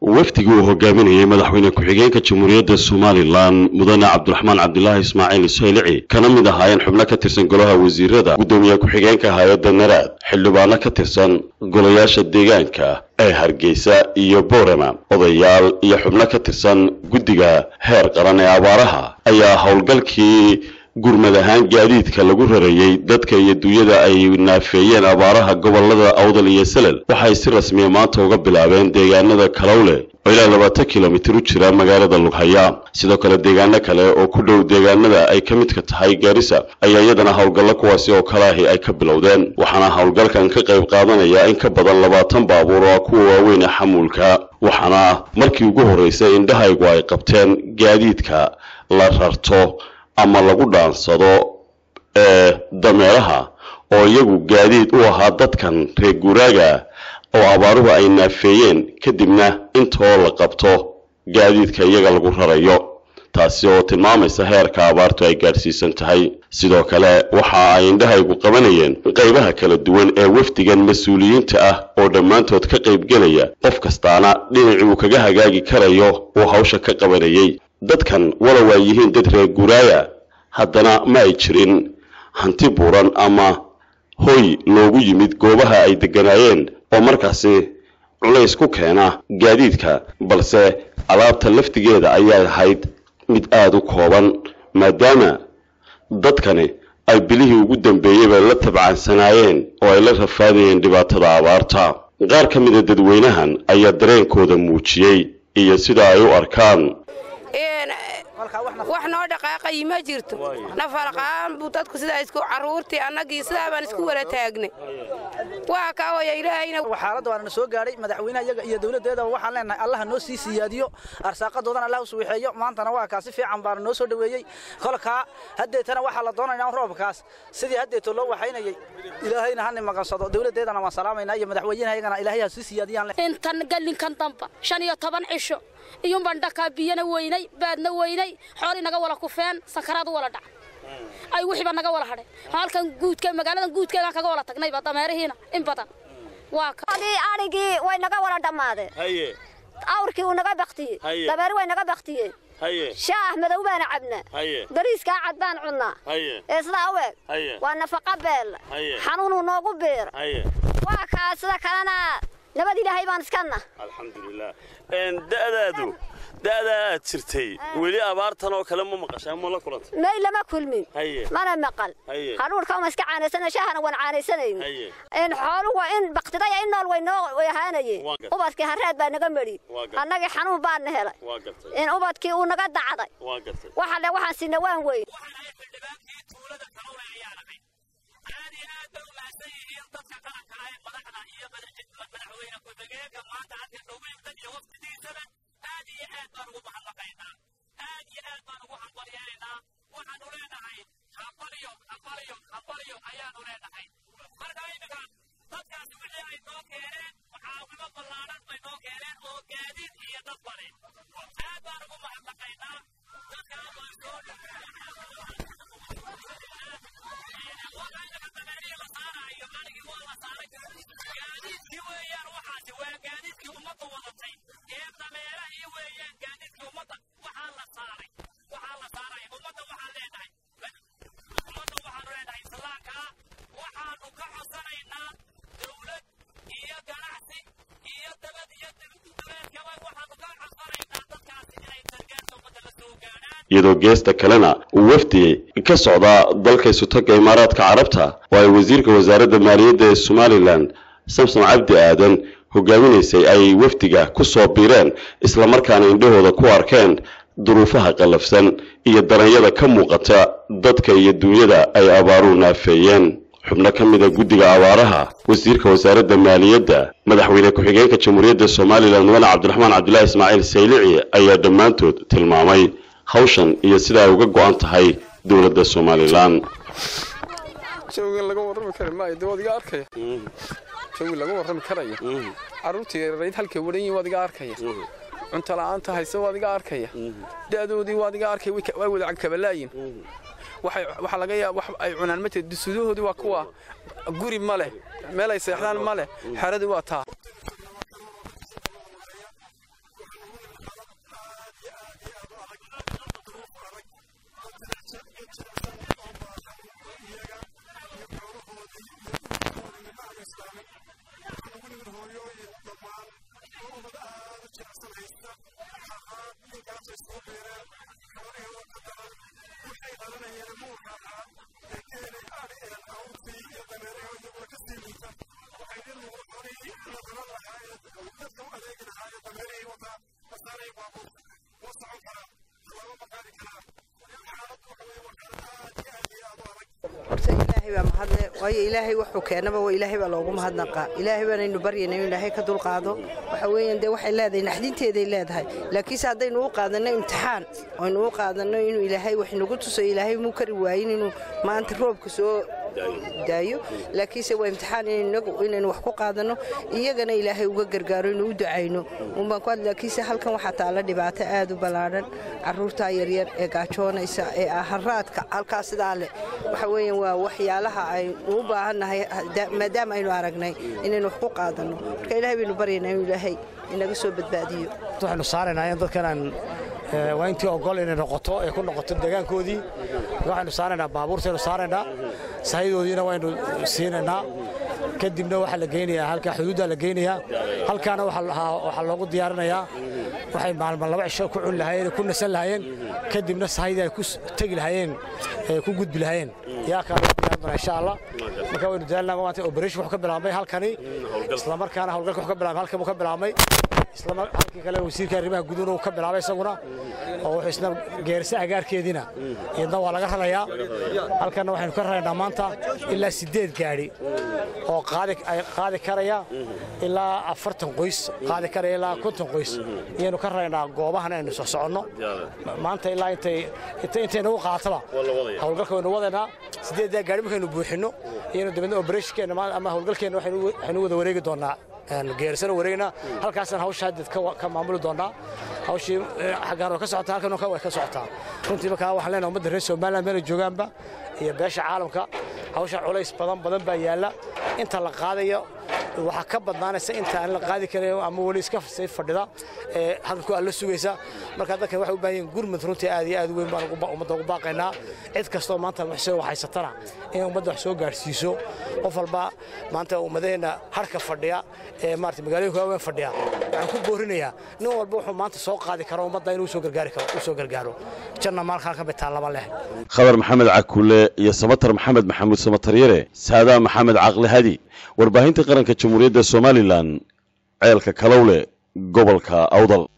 wafdigii uu hogaaminayay madaxweyne ku-xigeenka jamhuuriyadda somalilan mudane cabdiraxmaan cabdilaahi ismaaciil saylici kana mid ahaayeen xubno ka tirsan golaha wasiirada guddoomiye ku-xigeenka hay-adda naraad xildhibaano ka tirsan golayaasha deegaanka ee hargeysa iyo boorama odayaal iyo xubno ka tirsan guddiga heer qaran ee abaaraha ayaa howlgalkii gurmad ahaan gaadiidka lagu rarayey dadka iyo dunyada ay naafeeyeen abaaraha gobolada awdal iyo salel waxay si rasmiya maanta uga bilaabeen deegaanada kalowle oo ilaa labaatan kilomitir u jira magaalada lughaya sidoo kale deegaano kale oo ku dhow deegaanada ay ka midka tahay gaarisa ayaa iyadana howlgallo kuwaasi oo kale ahi ay ka bilowdeen waxaana howlgalkan ka qayb qaadanaya in ka badan labaatan baabuur oo kuwa waaweyn ee xamuulka waxaana markii ugu horreysay indhahaygu ay qabteen gaadiidka la rarto ama lagu dhaansado ee dameeraha oo iyagu gaadiid u ahaa dadkan reer guuraaga oo abaaruhu ay naafeeyeen kadibna intoo la qabto gaadiidka iyaga lagu rarayo taasi oo tilmaamaysa heerka abaartu ay gaadhsiisan tahay sidoo kale waxa ay indhahaygu qabanayeen qaybaha kala duwan ee wafdigan mas-uuliyiinta ah oo dhammaantood ka qaybgelaya qof kastaana dhinacii uu kaga hagaagi karayo uu hawsha ka qabanayay dadkan walow ay yihiin dad reer guuraaya haddana ma ay jirin hanti buuran ama hoy loogu yimid goobaha ay degganaayeen oo markaasi culays ku keena gaadiidka balse alaabta laftigeeda ayay ahayd mid aada u kooban maadaama dadkani ay bilihii ugu dambeeyeyba la tabcansanaayeen oo ay la rafaadayeen dhibaatada abaarta qaar ka mida dadweynahan ayaa dareenkooda muujiyey iyo sida ay u arkaan wax noo dhaqaaqayi ma jirto nafalqaan buu dadku sidaa isku carruurtii annagii sidaa baan isku wala taagnay waa kaa waya ilaahayna xaaladda waana soo gaadhay madaxweynaha iyaga iyo dowladdeedaba waxaan leenahay allaha noo sii siyaadiyo arsaaqadoodana allah u suwixeeyo maantana waa kaa si fiican baana noo soo dhoweeyey kolkaa haddeetana waxaa la doonaynaa roobkaas sidii haddeeto loo waxaynayay ilaahayna hana maqansado dowladdeedana waan salaamaynaa iyo madaxweynaha iyagana ilaahay ha sii siyaadiyaan intan gallinkan damba shan iyo toban cisho iyuunbaan dhakaa biyana weynay baadna weynay xoolii naga wala kufeen sakaraad u wala dhac ay wixiiba naga wala hadhay halkan guudka magaaladan guudkeegaan kaga wala tagnayba dameerihiina in badan waa adhigii way naga wala dhammaadeen awrkii wuu naga baktiyey dameeri way naga baktiyeen shaah madow baana cabnaa bariiskaa cad baan cunnaa ee sidaa u eg waa nafaqa beella xanuunuu noogu biira waa kaa sida kalena nabad ilaahay baan iskanna alxamdulilah da'daadu da'daa aad jirtay weli abaartan oo kale ma maqashaa ma la kulantay may lama kulmin mana maqal hadhuurka uma iska caanaysana shaahana waan caanaysanayn in xooluhu waa in baktidaya in nool way noo way ahaanayeen ubadkii harreed baa naga medhi annagii xanuun baana helay in ubadkii uu naga dacday waxa le waxaan sinna waan weyn iyadoo geesta kalena uu wafdi ka socdaa dalka isutagga imaaraadka carabta oo ay wasiirka wasaaradda maaliyadda ee somalilan samsom cabdi aadan hogaaminaysay ay wafdiga ku soo biireen islamarkaana indhahooda ku arkeen duruufaha qallafsan iyo daranyada ka muuqata dadka iyo duunyada ay abaaruhu naafeeyeen xubno ka mida guddiga abaaraha wasiirka wasaaradda maaliyadda madaxweyne ku-xigeenka jamhuuriyadda somalilan mudane cabdiraxmaan cabdilaahi ismaaciil saylici ayaa dhammaantood tilmaamay hawshan iyo sida ay uga go'an tahay dowladda somalilan jawgan laga warrami kara maayo de waad iga arkaya jawi laga warrami karayo carruurtii yararayd halkay waran yihin waad iga arkaya cunto la'aanta hayse waad iga arkaya da'doodii waad iga arkaya way wada cagkabalaayin waxaa laga yaaba wax ay cunaan ma jirto dusuudahoodii waa kuwa guri ma leh meel ay seexdaan ma leh xeradii waa taa jilicsan haysta waxaa ninkaasay soo beereen xoolihii oo qadaran waxay dhalanayeen muurka ahaa ee keenay adhiyeen awrtii iyo dameerihii iyaguna ka sii liita waxay nin muuqda xoolihii la dhalan lahaa ee dadka u adeegi lahaa ee dameerihii wataa masaaray baabuur ma socon karaan tallaabo ma qaadi karaan xaaladdu waxa weeye waa xaalad aad iyo aad iyo aad u adag horta ilaahay baa mahadle waayo ilaahay wuxuu keenaba waa ilaahay baa loogu mahadnaqaa ilaahay baanaynu baryayna inuu ilaahay ka dulqaado waxa weeyaan dee waxay leedahay naxdinteeday leedahay laakiinse haddaynu u qaadanno imtixaan aynu u qaadanno inuu ilaahay wax nagu tuso ilaahay muu kari waayin inuu maanta roobka soo daayo laakiinse waa imtixaan inagu inaynu wax ku qaadanno iyagana ilaahay uga gargaaro inuu u ducayno unbaan ku had laakiinse halkan waxaa taalla dhibaato aad u ballaadhan carruurtaa yaryar ee gaajoonaysa ee aharaadka halkaas sidaa leh waxa weeyaan waa waxyaalaha aynu u baahannahay maadaama aynu aragnay inaynu wax ku qaadanno marka ilaahay baynu baryaynaa inuu ilaahay inaga soo badbaadiyo waxaynu saaraynaa in dadkanaan waa intii ogol inay noqoto ay ku noqoto deegaankoodii waxaynu saaraynaa baabuurtaynu saaraynaa sahayadoodiina waynu siinaynaa kadibna waxaa la geynayaa halkaa xuduuddaa la geynayaa halkaana waxaa loogu diyaarinayaa waxay maalma laba cisho ku cuni lahaayeen ku nasan lahaayeen kadibna sahaydii ay ku tegi lahaayeen ku gudbi lahaayeen yaa kaa loo diyaarin doonaa insha allah marka waynu dadaalnaa maanta operation wuxuu ka bilaabmay halkani islamarkaana howlgalka wuxuu ka bilaabmay halkan buu ka bilaabmay isla halkii kale wasiirka arrimaha guduhuna uu ka bilaabay isaguna oo wuxuu isna geerisa agaarkeediina iyadna waa laga rarayaa halkanna waxaynu ka raraynaa maanta ilaa siddeed gaadhi oo qaadi karaya ilaa afartan qoys qaadi karaya ilaa konton qoys iyaynu ka raraynaa goobahan aynu soo soconno maanta ilaa intay intaynagu qaataba howlgalka waynu wadaynaa siddeeddaa gaadhi markaynu buuxinno iyaynu dabadna operationkeena ama howlgalkeenna waxaynu wada wareegi doonaa geerisana wareegnaa halkaasaan hawsha haddeed ka maamuli doonaa hawshii xaggaan way ka socotaa halkan way ka socotaa runtii markaa waxaan leenahay ummadda reer somaliland meelay joogaanba iyo beesha caalamka hawsha culays badan badan baa yaalla inta la qaadayo waxaa ka badnaanaysa inta aan la qaadi karin ama weli iska sii fadhida ee hadalku aan la sugaysa marka dadkan waxay u baahan yihiin gurmad runtii aad iyo aad weyn baan ummadda ugu baaqaynaa cid kastoo maanta waxsoo waxaysatana in ummadda wax soo gaarsiiso qof walba maanta ummadaheenna harka fadhiya ee maarata magaalooyinka waaweyn fadhiya waxaan ku boorinayaa nin walba wuxuu maanta soo qaadi karo ummadda inuu soo gargaari karo u soo gargaaro janna maalkan ka bitaan laba leh khadar maxamed cakule iyo samatar maxamed maxamuud samataryare saadaa maxamed caqli hadi warbaahinta qaranka jamhuuriyadda somalilan ceelka kalowle gobolka awdal